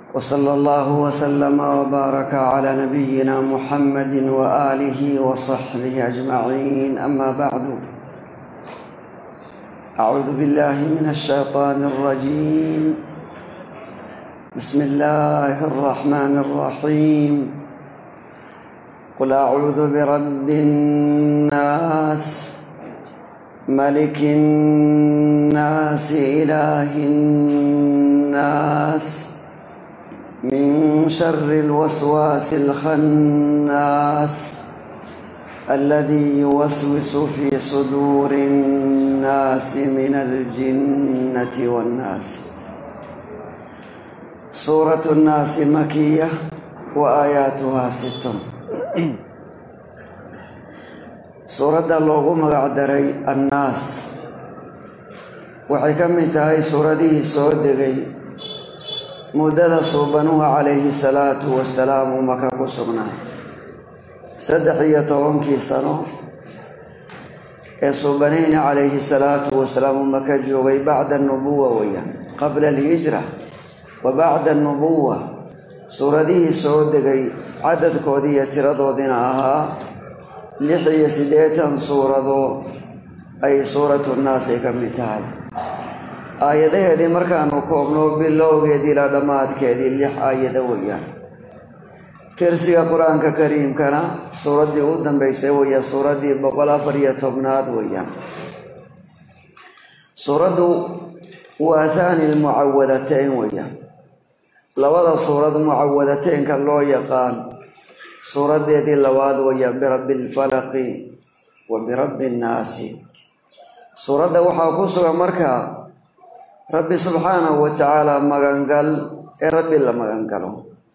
وصلى الله وسلم وبارك على نبينا محمد واله وصحبه اجمعين اما بعد اعوذ بالله من الشيطان الرجيم بسم الله الرحمن الرحيم قل اعوذ برب الناس ملك الناس اله الناس من شر الوسواس الخناس الذي يوسوس في صدور الناس من الجنة والناس سورة الناس مكية وآياتها ست suuradda loogu magac daray annaas waxay ka mid tahay suuradihii soo degay muddada suubanuhu calayhi salaatu wasalaam uu maka ku sugnaa saddex iyo tobankii sano ee suubanihni calayhi salaatu wasalaam uu maka joogay bacda anubuwa weeyaan qabla alhijra wa bacda anubuwa suuradihii soo degay cadadkoodii iyo tiradoodiina ahaa lix iyo siddeetan suurado ay suuratu naas ay ka mid tahay aayadaheedii markaanu koobno bilowgeedii ilaa dhammaadkeedii lix aayado weeyaan tirsiga qur-aanka kariimkana suuraddii u dambaysay weeya suuraddii boqol afar iyo tobnaad weeyaan suuraddu waa thaani lmucawadateyn weeyaan labada suurad mucawadateynka loo yaqaan suuraddeedii labaad weeya birabbi alfalaqi wa birabbi annaasi suuradda waxaa ku sugan markaa rabbi subxaanahu wa tacaala magangal ee rabbi la magangalo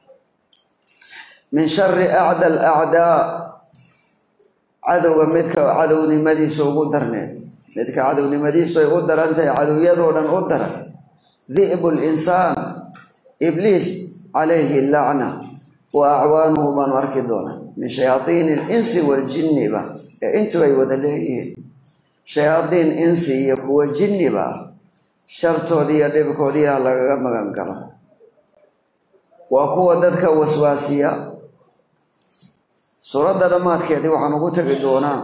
min shari acda alacdaa cadowga midka cadownimadiisu ugu darneed midka cadownimadiisu ay u daran tahay cadowyadoo dhan u daran di'bu linsaan ibliis calayhi lacna wa acwaanuhu baanu arki doonaa min shayaadiini alinsi waaljinniba ee intu ay wada leeyihiin shayaadiin insi iyo kuwa jinniba shartoodii iyo dhibkoodiina lagaga magan galo waa kuwa dadka waswaasiya suuradda dhammaadkeedii waxaan ugu tegi doonaa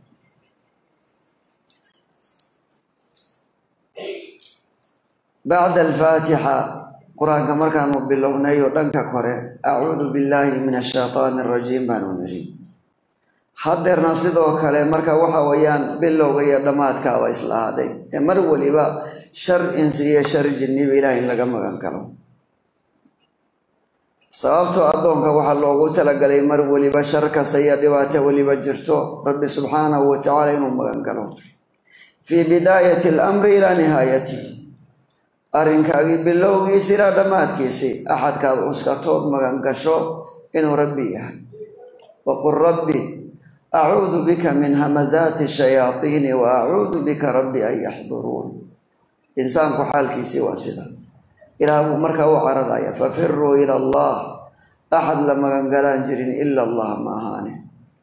bacda alfaatixa qur-aanka markaanu bilownay oo dhanka kore acuudu billaahi min ashaytaani arajiim baanu niri haddeerna sidoo kale marka waxa weeyaan bilowga iyo dhammaadkaaba isla ahaaday ee mar weliba shar insi iyo shar jinniba ilaah in laga magan galo sababtoo addoonka waxaa loogu talagalay mar weliba shar kasta iyo dhibaato weliba jirto rabbi subxaanahu wa tacaala inuu magan galo fii bidaayati alamri ilaa nihaayati arrinkaagii bilowgiisi ilaa dhammaadkiisi axadkaad uskatood magan gasho inuu rabbi yahay waqul rabbi acuudu bika min hamazaati shayaadiini wa acuudu bika rabbi an yaxduruun insaanku xaalkiisii waa sida ilaah buu markaa u cararaya fafiruu ila allah axad la magangalaan jirin ila allah ma ahaane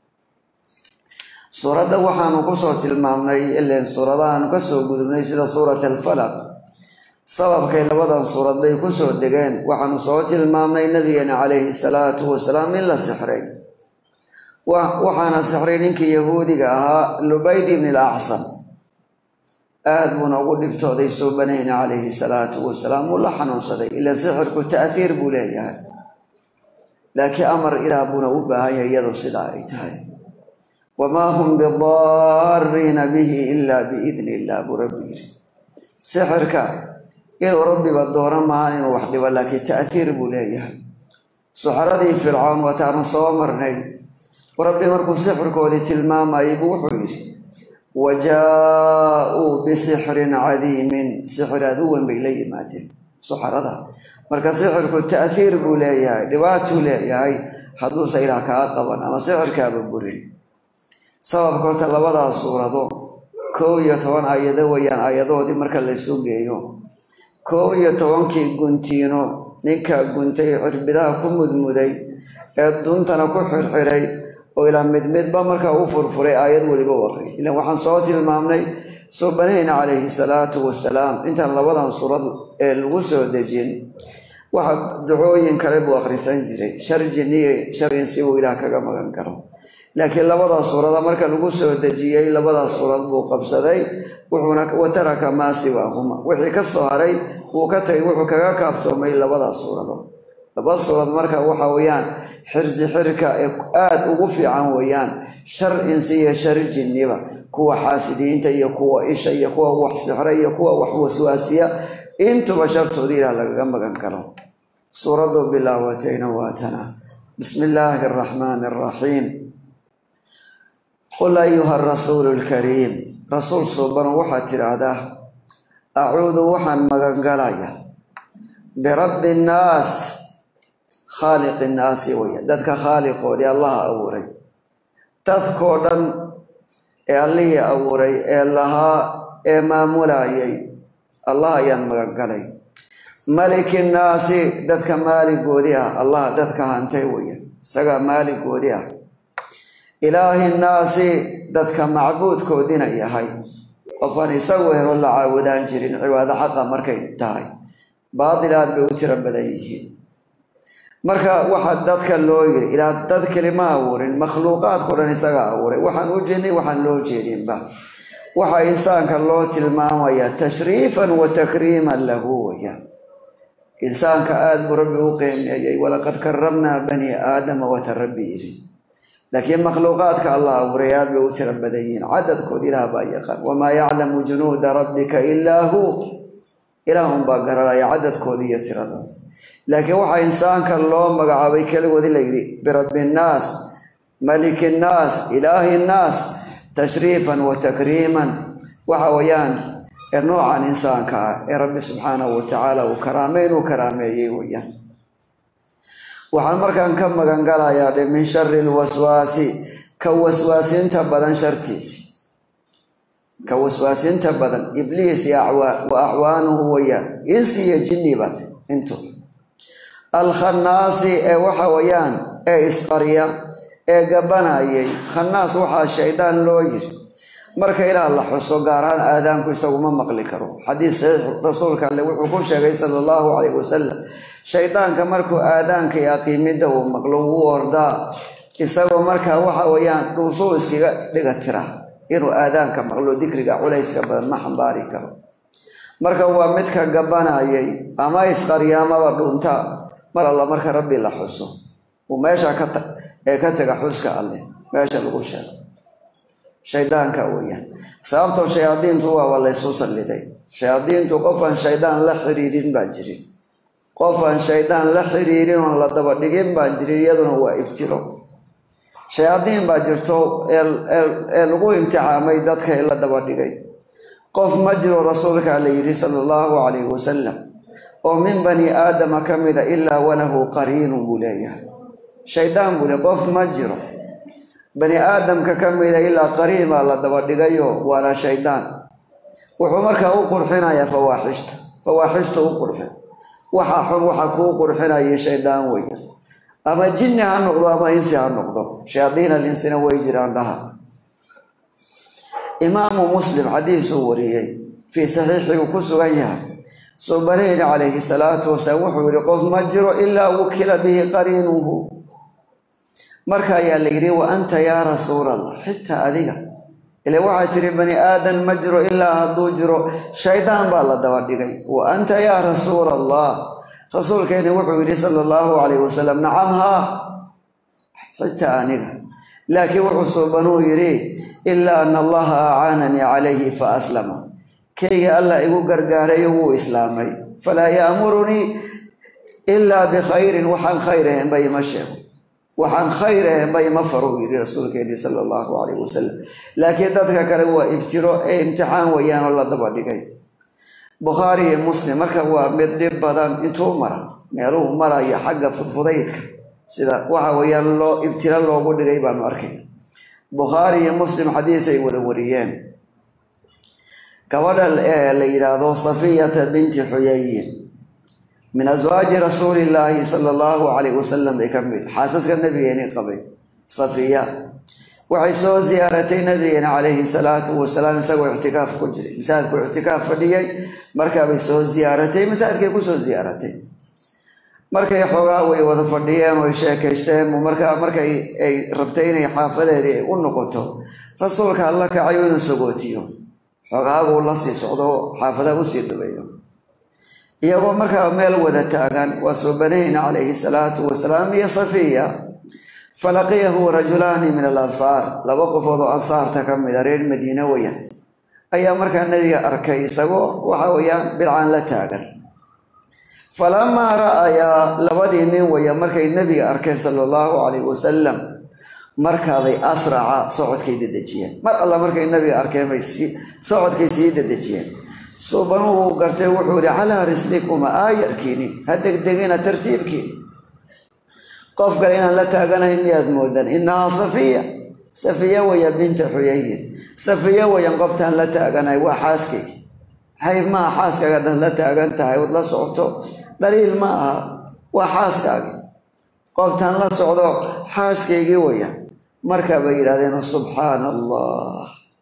suuradda waxaanu kusoo tilmaamnay ileen suuradahaanu kasoo gudubnay sida suurat alfalaq sababkay labadan suurad bay kusoo degeen waxaanu soo tilmaamnay nabigeena calayhi salaatu wasalaam in la sixray waxaana sixray ninkii yahuudiga ahaa lubayd ibni alacsam aada buuna ugu dhibtooday suubanayna calayhi salaatu wasalaam wuu la xanuunsaday ila sixirku ta'hiir buu leeyahay laakiin amar ilaah buuna u baahan yahay iyadu sidaa ay tahay wamaa hum bidaariina bihi ilaa biidni illah buu rabbi yiri sixirka inuu rabbiba doono maahan inuu wax dhibo laakiin ta'hiir buu leeyahay suxaradii fircoon wataanu soo marnay rabbi markuu sixirkoodii tilmaamayay buu wuxuu yidhi wa jaa-uu bisixrin cadiimin sixir aad u weyn bay la yimaadeen suxarada marka sixirku ta'hiir buu leeyahay dhibaatuu leeyahay hadduusa ilaah kaa qaban ama sixirkaaba burin sababka horta labadaas suurado kow iyo toban aayado weeyaan aayadoodii marka laysu geeyo kow iyo tobankii guntiino ninka guntay cirbidaha ku mudmuday ee duntana ku xirxiray oo ilaa mid midba markaa u furfuray aayad weliba u aqriyay ilan waxaan soo tilmaamnay subanahayna calayhi salaatu wasalaam intaan labadan suurad ee lagu soo dejin waxa ducooyin kale buu akhrisan jiray shar jinniye shar insi buu ilaah kaga magan karo laakiin labadaas suurada marka lagu soo dejiyey labadaas suurad buu qabsaday wuxuuna wataraka maa siwaahuma wixii ka soo haray wuu ka tagay wuxuu kaga kaaftoomay labadaas suurado labada suurad marka waxa weeyaan xirsi xirka ee aada ugu fiican weeyaan shar insi iyo shar jinniba kuwa xaasidiinta iyo kuwa isha iyo kuwa wax sixra iyo kuwa wax waswaasiya intuba shartooda ilaah lagaga magan karo suuraddu bilaawatayna waa tana bismi illaahi araxmaani araxiim qul ayuha arasuulu lkariim rasuul suubano waxaad tidhaahdaa acuudu waxaan magangalaya birabbi innaas khaaliqi innaasi waya dadka khaaliqoodii allaha abuuray dadkoo dhan ee allihii abuuray ee lahaa ee maamulayay allah ayaan magangalay maliki nnaasi dadka maaligoodii ah allah dadka hantay waya isagaa maaligoodii ah ilaahi nnaasi dadka macbuudkoodina yahay qofaan isagu helo la caabudaan jirin cibaado xaqa markay tahay baatil aad bay u tiro badan yihiin marka waxaa dadka loo yiri ilaa dad kelima abuurin makhluuqaadkao dhan isagaa abuuray waxaan u jeednay waxaan loo jeedinba waxaa insaanka loo tilmaamayaa tashriifan wa takriiman lahu waya insaanka aada buu rabbi u qiimeeyey walaqad karamnaa bani aadama wata rabbi yiri laakiin makhluuqaadka allah abuuray aad bay u tiro badan yihiin cadadkood ilaah baa yaqaan wamaa yaclamu junuuda rabbika ilaa hu ilaah unbaa garanaya cadadkooda iyo tiradooda laakiin waxaa insaanka loo magacaabay keligoodii la yidhi birabbi innaas maliki innaas ilaahi innaas tashriifan wa takriiman waxa weeyaan ee noocan insaanka ah ee rabbi subxaanahu wa tacaala uu karaamay inuu karaameeyey weyaan waxaan markaan ka magan galayaa dhe min shari lwaswaasi ka waswaasinta badan shartiisi ka waswaasinta badan ibliis iyo acwaan wa acwaanuhu weyaan insi iyo jinniba intu alkhanaasi ee waxa weeyaan ee isqarya ee gabanayay khanaas waxaa shaydaan loo yiri marka ilaah la xuso gaar ahaan aadaanku isaguma maqli karo xadiis saxiix rasuulka alle wuxuu ku sheegay sala allahu calayh wasalam shaydaanka markuu aadaanka iyo aqiimidda uu maqlo wuu ordaa isagoo markaa waxa weeyaan dhuusuu iskaga dhiga tira inuu aadaanka maqlo dikriga culayska badan ma xambaari karo marka waa midka gabanayay ama isqarya amaba dhunta mar alla marka rabbi la xuso uu meesha ee ka taga xuska alleh meesha lagu sheego shaydaanka weeyaan sababtoo shayaadiintu waaba laysuu salliday shayaadiintu qofaan shaydaan la xiriirin baan jirin qofaan shaydaan la xiriirin oon la daba dhigin baan jirin iyaduna waa ibtilo shayaadiin baa jirto ee lagu imtixaamay dadka ee la daba dhigay qof ma jiro rasuulkaa la yidhi sala allahu calayhi wasalam oo min bani aadama ka mida ilaa walahu qariinun buu leeyahay shaydaan buu le qof ma jiro bani aadamka ka mida ilaa qariin baa la daba dhigayo waana shaydaan wuxuu markaa u qurxinayaa fawaaxishta fawaaxishta u qurxin waxa xun waxa kuu qurxinaya shaydaan weya ama jinni ha noqdo ama insi ha noqdo shayaadiin alinsina way jiraan dhaha imaamu muslim xadiisuu wariyey fii saxiixii uu ku sugan yahay subanayni calayhi salaatu wasalaam wuxuu yihi qof ma jiro ilaa wukila bihi qariinuhu marka ayaa la yidhi wa anta yaa rasuul allah xitaa adiga ile waxaa tiri bani aadan ma jiro ilaa hadduu jiro shaydaan baa la daba dhigay wa anta yaa rasuul allah rasuulkeeni wuxuu yidhi sala allahu calayh wasalam nacam haa xitaa aniga laakiin wuxuu suubanuu yidhi ilaa ana allaha acaananii calayhi fa aslama keyga allah igu gargaarayo wuu islaamay falaa yaamurunii ilaa bikhayrin waxaan khayr ahayn ba ima sheego waxaan khayr ahayn ba ima faruu yidhi rasuulkeeni sala allahu calayh wasalam laakiin dadka kale waa ibtiro ee imtixaan weeyaanoo la daba dhigay bukhaari iyo muslim marka waa mid dhib badan intuu mara meeluhu maraya xagga fudfudaydka sida waxa weeyaan loo ibtiro loogu dhigay baanu arkayna bukhaari iyo muslim xadiis ay wada wariyeen gabadha ee la yidhaahdo safiyata binti xuyayin min aswaaji rasuulillaahi sala allahu calayh wasalam bay ka mid xaasaska nabigeeni qabay safiya waxay soo ziyaaratay nabigeena calayhi salaatu wasalaam isagoo ictikaaf ku jiray masaajidku ictikaaf fadhiyey markaabay soo ziyaaratay masaajidkay kusoo ziyaaratay markay xoogaa way wada fadhiyeen oy sheekaysteen markaa markay ay rabtay inay xaafadeedii u noqoto rasuulka alla kacayo inuu sagootiyo xoogaaguu la sii socdo xaafadaha usii dhaweeyo iyagoo markaa meel wada taagan waa suubanahayna calayhi salaatu wasalaam iyo safiya falaqiyahu rajulaani min alansaar laba qofood oo ansaarta ka mida reer madiine weeyaan ayaa markaa nebiga arkay isagoo waxa weeyaan bilcaan la taagan falamaa ra'ayaa labadii nin weya markay nebiga arkeen sala allahu calayh wasalam markaaday asraca socodkay dedejiyeen mar alla markay nebiga arkeen bay socodkay sii dedejiyeen suubanuhu gartay wuxuu yihi calaa rislikuma aayarkiini ha degdegina tartiibkiini qof kale inaan la taaganayn miyaad moodan innahaa safiya safiya weya binta xuyayin safiya weyan qoftaan la taaganahay waa xaaskayga xayb maaha xaaskaaga dad la taagan tahay ood la socoto dhaliil ma aha waa xaaskaagi qoftaan la socdo xaaskaygii weya markaa bay yidhahdeen subxaana allah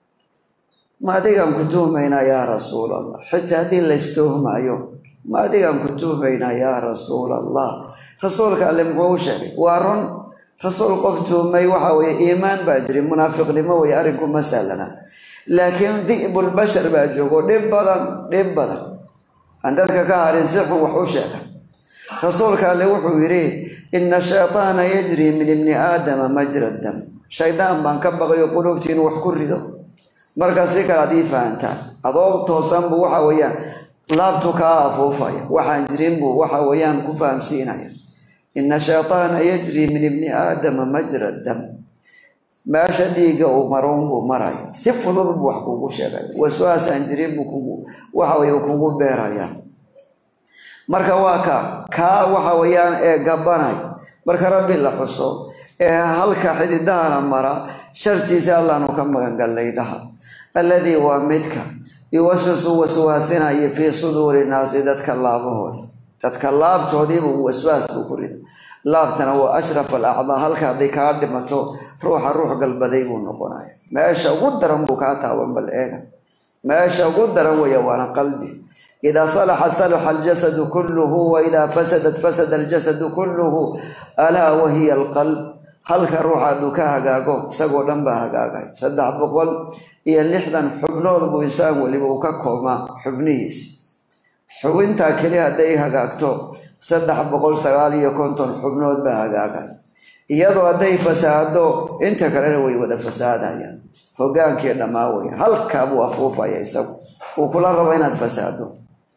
ma adigaan ku tuhmaynaa yaa rasuul allah xitaa haddii laystuhmaayo ma adigaan ku tuhmaynaa yaa rasuul allah rasuulka alle muxuu u sheegay waa run rasuul qof tuhmay waxa weye iimaan baa jiri munaafiqnimo weye arrinku ma sahlana laakiin di'bulbashar baa joogo dhib badan dhib badan aan dadka ka harin si xun wax u sheega rasuulka alle wuxuu yidhi ina shaytaana yajrii min ibni aadama majra dam shaydaan baan ka baqayo qulubtii inuu wax ku rido markaa si kale haddii fahantaan adoo toosan buu waxa weeyaan laabtu kaa afuufaya waxaan jirin buu waxa weeyaan ku fahamsiinaya ina shaytaana yajrii min ibni aadama majra dam meesha dhiigga uu maroon buu maraya si fudud buu wax kugu sheegaya waswaasaan jirin buu kugu waxa weye kugu beeraya marka waa ka kaa waxa weeyaan ee gabanay marka rabbi la xuso ee halka xididahana mara shartiisa allaanu ka magangallay dhaha alladii waa midka yuwaswisu waswaasinaya fii suduuri naasi dadka laabahooda dadka laabtoodiibuu waswaas buu ku rida laabtana waa ashraf alacdaa halka hadday kaa dhimato ruuxa ruux galbaday buu noqonaya meesha ugu daran buu kaa taaban bal eega meesha ugu daran weya waana qalbi idaa salaxa salaxa aljasadu kulluhu wa idaa fasadat fasada aljasadu kulluhu alaa wahiya alqalb halka ruuxa hadduu ka hagaago isagoo dhan baa hagaagay saddex boqol iyo lixdan xubnood buu insaan weliba uu ka koobmaa xubnihiisa xubintaa keli hadday hagaagto saddex boqol sagaal iyo konton xubnood baa hagaagay iyadoo hadday fasaado inta kalena way wada fasaadayaan hogaankii dhammaa weya halkaa buu afuufaya isagu uu kula rabo inaad fasaado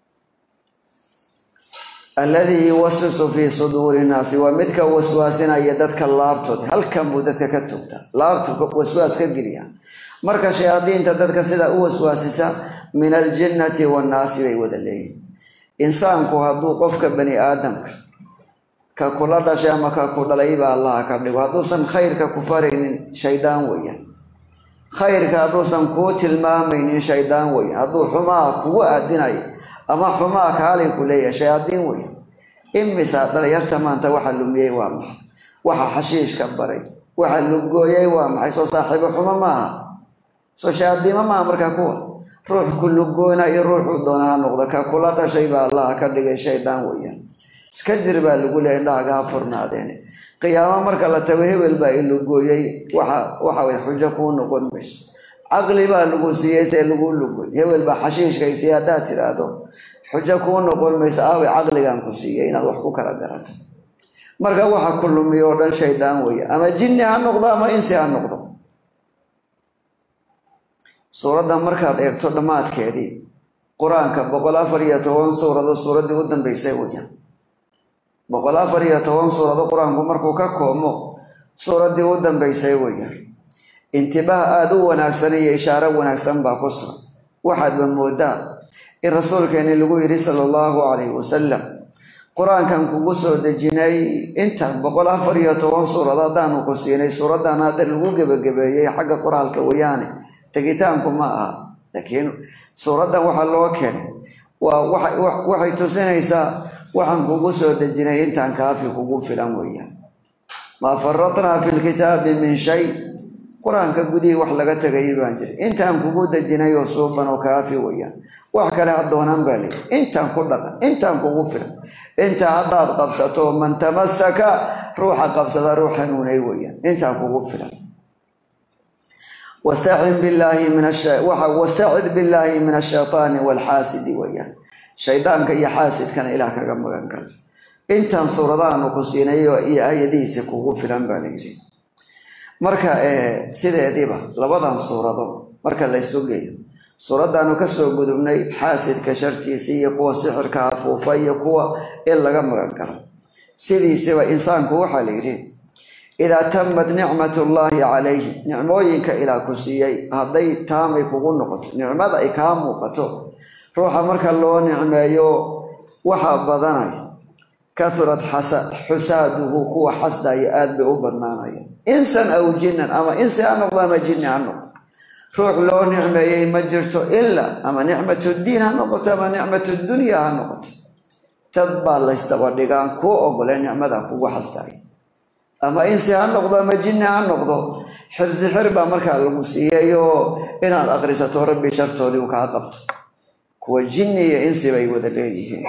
alladii yuwaswisu fii suduuri nnaasi waa midka waswaasinaya dadka laabtood halkan buu dadka ka tugtaa laabtu waswaas ka geliya marka shayaadiinta dadka sidaa u waswaasisa min aljinnati wannaasi bay wada leeyihin insaanku hadduu qofka bani aadamka ka kula dhashay ama ka ku dhalay baa allaha ka dhigo hadduusan khayrka ku faraynin shaydaan weeyaan khayrka hadduusan kuu tilmaamaynin shaydaan weeyaan hadduu xumaha kugu aadinayo ama xumaha kaalay ku leeyahay shayaadiin weeyaan imisaa dhalinyarta maanta waxa lumiyey waa maxay waxa xashiishka baray waxa lugooyey waa maxay soo saaxiibo xumo maaha soo shayaadiimo maaha markaa kuwa ruux ku lugoona iyo ruuxuu doona ha noqdo ka kula dhashay baa allaha ka dhigay shaydaan weeyaan iska jir baa lagu leeyahy indhahaga ha furnaadeen qiyaamo marka la tago hebel baa ilugooyey waxa waxa way xujo kuu noqon mayso caqli baa lagu siiyey see lagu lugoy hebel baa xashiishkaysiiy haddaad tidhaahdo xujo kuu noqon mayso aaway caqligan ku siiyey inaad wax ku kala garato marka waxa ku lumiyo oo dhan shaydaan weeye ama jinni ha noqdo ama insi ha noqdo suuraddan markaad eegto dhammaadkeedii qur-aanka boqol afar iyo toban suurado suuraddii u dambeysay weya boqol afar iyo toban suurado qur-aanku markuu ka koomo suuraddii u dambeysay weya intibaah aada u wanaagsan iyo ishaaro wanaagsan baa ku sugan waxaadba moodaa in rasuulkeeni lagu yidhi sala allahu calayhi wasalam qur-aankan kugu soo dejinay intan boqol afar iyo toban suurad haddaanu ku siinay suuraddan hadda lagu gebagabeeyey xagga qoraalka weyaane tegitaanku ma aha laakiin suuraddan waxaa loo keenay waa waxay tusinaysaa waxaan kugu soo dejinay intaan kaafi kugu filan weeyaan maa faradnaa fi lkitaabi min shay qur-aanka gudihii wax laga tegayay baan jira intaan kugu dejinay oo suuban oo kaafi weeyaan wax kale ha doonaan baa leeyi intaan ku dhaqan intaan kugu filan intaa haddaad qabsato man tamasaka ruuxa qabsada ruux hanuunay weeyaan intaan kugu filan wastacin billaahi min wastacid billaahi min ashaytaani waalxaasidi weeyaan shaydaanka iyo xaasidkana ilaah kaga magan kala intaan suuradahaanu ku siinayo iyo aayadihiisa kugu filan baa layidhi marka sideediiba labadan suurado marka la ysu geeyo suuraddaanu ka soo gudubnay xaasidka shartiisa iyo kuwa sixirka hafuufa iyo kuwa in laga magan karo sidiisiba insaanku waxaa la yidhi idaa tamad nicmatullaahi calayhi nicmooyinka ilaah ku siiyey hadday taamay kugu noqoto nicmada ay kaa muuqato ruuxa marka loo nicmeeyo waxaa badanay kahurat xusaaduhu kuwa xasdaya aada bay u badnaanaya insan aw jinnan ama insi ha noqdo ama jinni ha noqdo ruux loo nicmeeyey ma jirto ilaa ama nicmatuddiin ha noqoto ama nicmatudunya ha noqoto tad baa laysdaba dhigaan kuu ogole nicmada kugu xasdaya ama insi ha noqdo ama jinni ha noqdo xirsi xir baa markaa lagu siiyeyo inaad aqrisato rabbi shartoodii u kaa qabto kuwa jinni iyo insi bay wada leeyihiin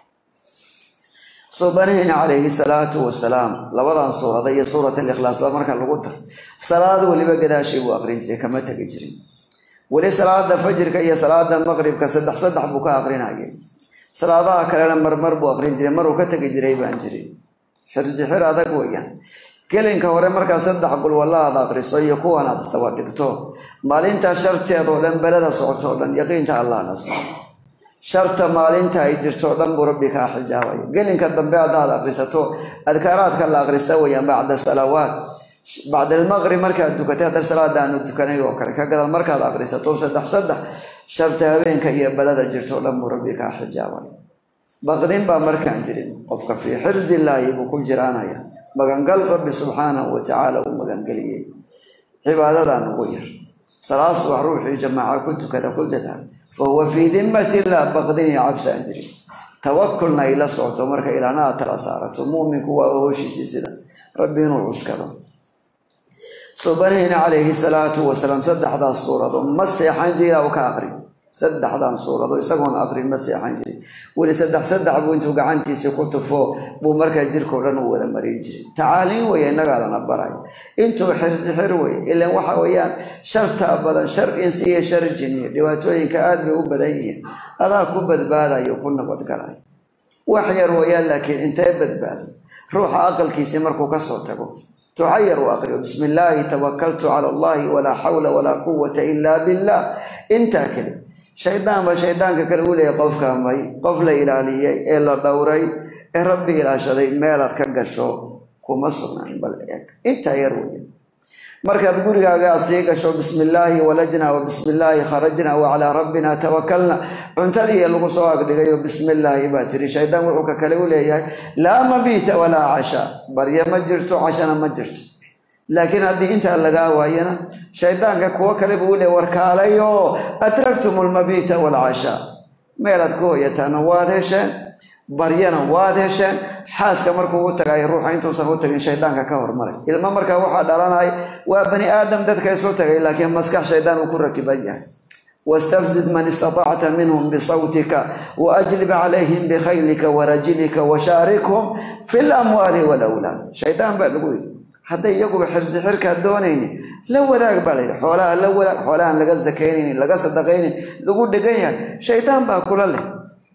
suubanaheena calayhi salaatu wasalaam labadan suurada iyo suurat alikhlaas baa marka lagu dar salaad weliba gadaashay buu aqrin jiray kama tegi jirin weli salaada fajirka iyo salaada maqribka saddex saddex buu ka aqrinayay salaadaha kalena marmar buu aqrin jiray maruu ka tegi jiray baan jirin xirsi xir adag weeyaan gelinka hore markaa saddex gulwalla aad aqriso iyo kuwan aad isdaba dhigto maalinta sharteedoo dhan belada socotoo dhan yaqiinta allahna sa sharta maalinta ay jirto dhan buu rabbi kaa xijaabaya gelinka dambe haddaad aqrisato adkaaraadka la aqrista weeyaan bacda salawaat bacda almaqrib markaad dukatay hadda salaada aanu dukanay oo kale ka gadal markaad aqrisato saddex saddex sharta habeenka iyo belada jirto dhan buu rabbi kaa xijaabaya baqdin baa markaan jirin qofka fii xirzillaahi buu ku jiraanaya magangal rabbi subxaanahu watacaala uu magangeliyey cibaadadan ugu yar salaad subax ruuxii jamaaca ku tukada ku dadaal fa huwa fii dimmati illah baqdin iyo cabsi aan jirin tawakulna ay la socoto marka ilaana aad tala saarato mu'minku waa hoshiisii sida rabbi inuu cuskado subanihina calayhi salaatu wasalaam saddexdaas suurado ma seexan jiri ilaa u ka aqri saddexdan suurado isagoon aqrin ma seexan jirin weli saddex saddex buu intuu gacantiisii ku tufo buu markaa jirkao dhan u wada marin jiray tacaaliin weeye innagaa lana baray intuu xirsixir weye ilan waxa weeyaan shartaa badan shar insi iyo shar jinni dhibaatooyinka aada bay u badan yihiin adaa ku badbaadayo ku nabadgalay wax yar weeyaan laakiin intee badbaado ruuxa aqalkiisii markuu kasoo tago tucayar u aqriyo bismi illaahi tawakaltu cala allahi walaa xawla walaa quwata ilaa billah intaa keli shaydaan ba shaydaanka kale u leeyahay qofka may qof la ilaaliyey ee la dhowray ee rabbi ilaashaday meelaad ka gasho kuma sugnaan bal eeg intaa yar weya markaad gurigaaga aad sii gasho bismi illaahi walajna wa bismi illaahi kharajna wa calaa rabbina tawakalna cuntadii lagu soo agdhigayo bismi illaahi baa tiri shaydaan wuxuu ka kale u leeyahay laa mabiita walaa cashaa barya ma jirto cashana ma jirto laakiin haddii intaa lagaa waayana shaydaanka kuwo kale buu leey warkaalayo adraktum almabiita waalcashaa meelaad ku hoyataana waad hesheen baryana waad hesheen xaaska markuu u tagay ruuxa intuusan u tagin shaydaanka ka hormaray ilmo markaa waxaa dhalanay waa bani aadam dadka isu tagay laakiin maskax shaydaan uu ku rakiban yahay wastafziz man istatacta minhum bisawtika waajlib calayhim bikhaylika warajilika washaarikhum fi lamwaali walawlaad shaydaan baa lagu yidhi hadday iyaguba xirsi xirkaa doonaynin la wadaag baa layidhi xoolaha la wadaag xoolahaan laga sakaynaynin laga sadaqaynin lagu dhegan yahay shaydaan baa kula leh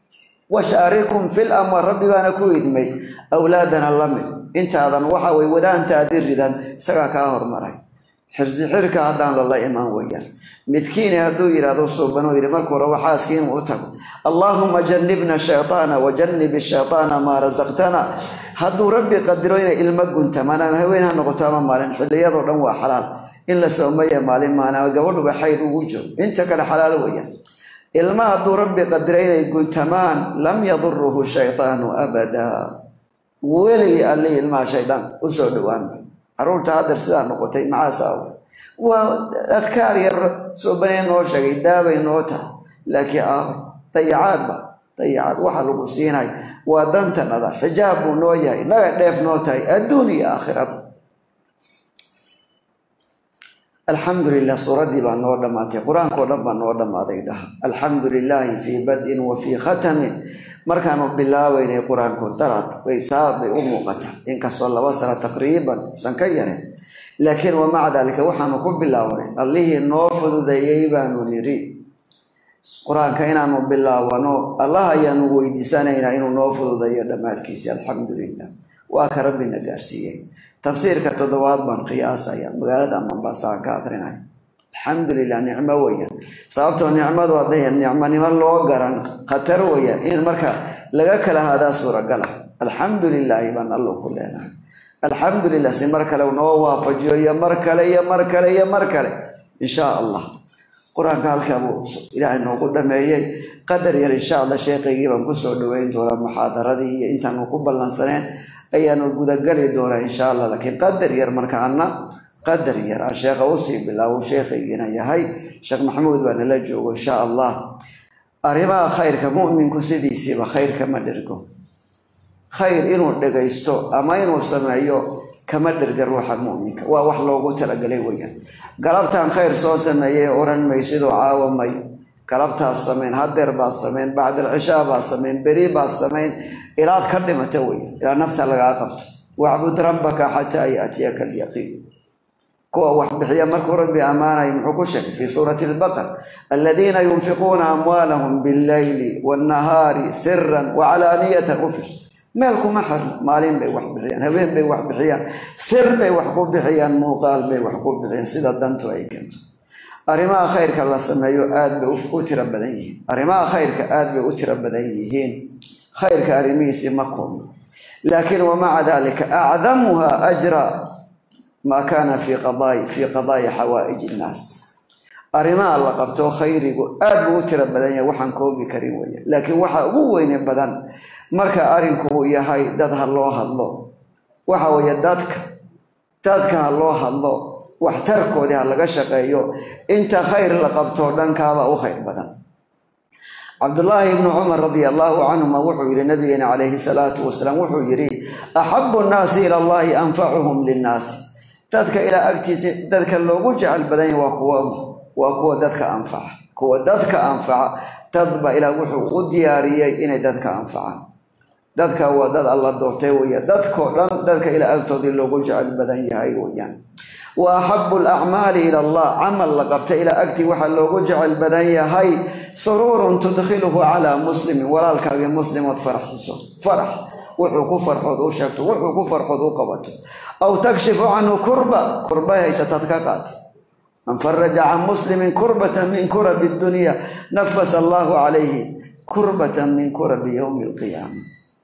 washaarikhum fil amwaal rabbi baana ku idmay awlaadana la mid intaadan waxa way wadaantaadi ridan isagaa kaa hormaray xirsi xirka haddaan lala imaan weyaan midkiini hadduu yidhahdo suubanuu yidhi marka hore waxaaskii inuu u tago allaahuma jannibna shaytaana wa jannib shaytaana maa rasaqtana hadduu rabbi qadiro inay ilmo guntamaan ama haween ha noqoto ama maalin xilliyadoo dhan waa xalaal in la soomaya maalin maana ama gabadhuba xayd ugu jiro inta kale xalaal weeyaan ilma hadduu rabbi qadiro inay guntamaan lam yaduruhu shaytaanu abadaa weligii allii ilmaha shaydaan u soo dhowaanba caruurta hadeer sidaa noqotay macaasaw waa adkaar yar soobanee noo sheegay daabay noo tahay laakiin aabay dayacaadba dayacaad waxa lagu siinay waa dantanada xijaab buu noo yahay naga dheef noo tahay adduun iyo aakhiraba alxamdu lilah suuraddii baa noo dhammaatay qur-aankao dhan baa noo dhammaaday dhaha alxamdu lilaahi fii badin wa fii khatamin markaanu bilaabaynay qur-aanku darad way saad bay u muuqata inkastoo laba sano taqriiban usan ka yarin laakiin wamaca daalika waxaanu ku bilaabanay allihii noo fududeeyey baanu nidhi qur-aanka inaanu bilaabano allah ayaanu weydiisanaynaa inuu noo fududeeyo dhammaadkiisi alxamdu lilah waa ka rabbina gaarsiiyey tafsiirka toddobaad baan qiyaasaya magaalada mambasaan ka akrinaya alxamdulilah nicmo weya sababtoo nicmadu hadday nicmonimo loo garan khatar weya in marka laga kala hadaa suuragala alxamdu lilaahi baan allo ku leenahay alxamdulilah si mar kale noo waafajiyo iyo mar kale iyo mar kale iyo mar kale insha allah qur-aanka halkaa buu ilaahay noogu dhameeyey qadar yar insha allah sheekaygii baan kusoo dhaweyn doonaa muxaadaradii iyo intaanu ku ballansaneen ayaanu gudagali doonaa insha allah laakiin qadar yar markaana qadar yar aan sheekha usii bilaabo sheekhaygiina yahay sheekh maxamuud baa nala joogo insha allah arrimaha khayrka mu'minku sidiisiiba khayr kama dhergo khayr inuu dhegaysto ama inuu sameeyo kama dherga ruuxa mu'minka waa wax loogu talagalay weyaan galabtaan khayr soo sameeyey oran maysidoo caawamay galabtaas samayn hadeer baad samayn bacdalcishaa baad samayn beri baad samayn ilaad ka dhimata weya ilaa nafta lagaa qabto wacbud rabbaka xataa yaatiyaka alyaqiin kuwa wax bixiya markuu rabbi ammaanay muxuu ku sheegay fii suurati albaqar aladiina yunfiquuna amwaalahum billayli waannahaari siran wacalaaniyatan ufir meel kuma xirno maalin bay wax bixiyaan habeen bay wax bixiyaan sir bay wax ku bixiyaan muuqaal bay wax ku bixiyaan sida dantu ay keento arrimaha khayrka la sameeyo aad bay u tiro badan yihiin arrimaha khayrka aad bay u tiro badan yihiin khayrka arrimihiisii ma koobno laakiin wamaca dalika acdamuha ajra maa kaana fii qadaai fii qadaa'i xawaa'ij innaas arrimaha la qabto khayrigu aad buu u tiro badan yahay waxaan koobi karin weya laakiin waxa ugu weyne badan marka arrinku uu yahay dad ha loo hadlo waxa weeye dadka dadka ha loo hadlo waxtarkoodii ha laga shaqeeyo inta khayr la qabtoo dhankaaba u khayr badan cabdullaahi ibnu cumar radia allaahu canhuma wuxuu yidhi nabigeena calayhi salaatu wasalaam wuxuu yidhi axabu nnaasi ila allahi anfacuhum linnaasi dadka ilaa agtiisa dadka loogu jecel badan yahy waa kuwa waa kuwa dadka anfaca kuwa dadka anfaca dadba ilaa wuxuu u diyaariyey inay dadka anfacaan dadka waa dad alla doortay weya dadkao dhan dadka ilaa agtoodii loogu jecel badan yahay weyaan wa axabu alacmaali ila allah camal la qabta ilaa agtii waxaa loogu jecel badan yahay suruurun tudkhiluhu calaa muslimin walaalkaagii muslimood farxiso farax wuxuu ku farxood u sheegto wuxuu ku farxood u qabato aw takshifu canhu kurba kurba haysataad ka qaata man faraja can muslimin kurbatan min kurabi dunya nafasa allahu calayhi kurbatan min kurabi yowmi alqiyaama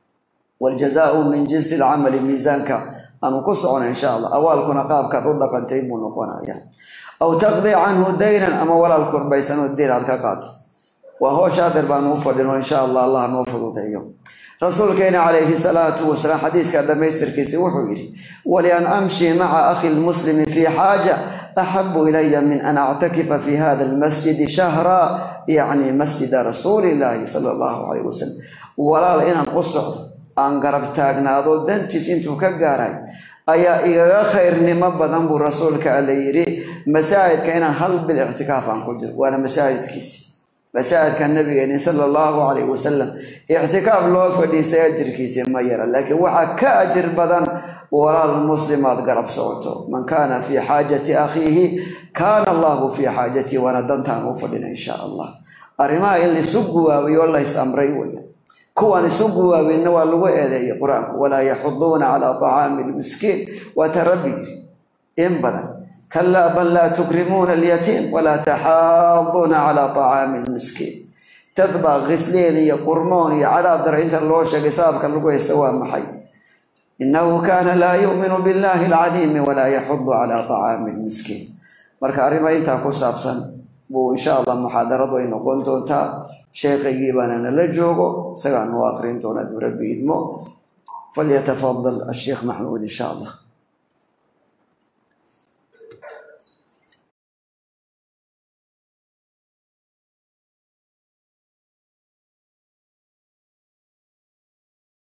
waljazaau min jinsi alcamali miisaanka aanu ku socona insha allah awaalkuna qaabkaad u dhaqantay buu noqonaya aw taqdi canhu daynan ama walaal kurbaysanoo dayn aad ka qaado waa hoosha adeer baanu u fadhino insha allah allah noo fududeeyo rasuulkeena calayhi salaatu wasalaam xadiiska dhammaystirkiisi wuxuu yidhi walian amshi maca akhi lmuslimi fii xaaja axabu ilaya min an actakifa fi hada almasjidi shahra yacni masjida rasuuli illaahi sala allahu calayh wasalam walaal inaan u socdo aan garab taagnaado dantiis intuu ka gaaray ayaa igaga khayrnimo badan buu rasuulka alla yidhi masaajidka inaan hal bil ictikaaf aan ku jiro waana masaajidkiisi masaajidka nabigeeni sala allahu calayh wasalam ictikaaf loo fadhiistay ajirkiisi ma yara laakiin waxaa ka ajir badan walaal muslimaad garab socoto man kaana fii xaajati akhiihi kaana allahu fii xaajatii waana dantaan u fadhina insha allah arrimaha in laisu guwaabiyo lays amray weya kuwaan isu guwaabinna waa lagu eedeeyay qur-aanku walaa yaxuduuna calaa tacaami lmiskiin waata rabbi yiri in badan kalaa bal laa tukrimuuna alyatiim walaa taxaaduuna calaa tacaami lmiskiin dad baa khisleen iyo qurmoon iyo cadaab dara inta loo sheegay sababka lagu haysta waa maxay inahu kaana laa yu'minu billahi alcadiimi walaa yaxudu calaa tacaami lmiskiin marka arrima intaa ku saabsan buu insha allah muxaadaradu ay noqon doontaa sheekaygii baana nala joogo isagaan u aqrin doonaa duu rabbi idmo falyatafadal asheekh maxmuud insha allah